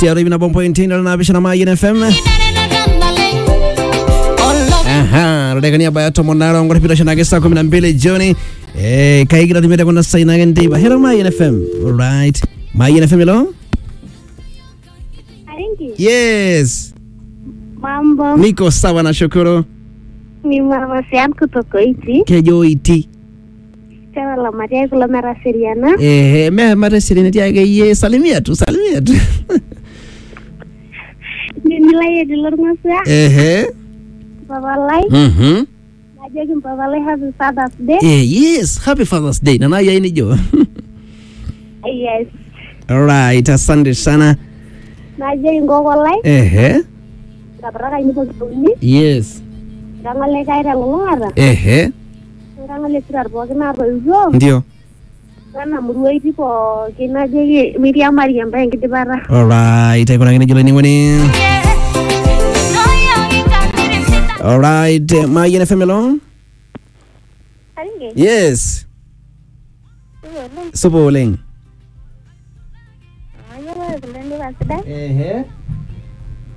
tiaru hivi na bompo intini na bisha na Mayin FM aha rodekania baya tomo naro ngore pito shana saa kumi na mbili jioni eh kaigira tumete kuna sai na ngende ba hero Mayin FM alright Mayin FM hello Aringi, yes mambo niko sawa na shukuru ni mama Sian kutoka Iti, kejo iti chawa la Maria kula mera seriana. eh me mare sirineti yake ye salimia tu salimia tu Ni nilai di luar ngasa, eh Papa Lai, mhm ngajakin Papa Lai happy Father's Day. eh yes happy father's day nana ya ini jo Yes. alright asante sana Ngajakin Koko Lai, eh kabaraka ini pagi yes Kangole kai tengulung'ata, eh kangole sirar pookin naatoiwuo, ndio nana murua Iti pookin najoki Miriam Mariam pa enkidipata. alright aikunakini jilo ning'oni alright Mayin FM hello Aringi, yes oleng. supa oleng Ayiolo kule ndipa sidai. ehe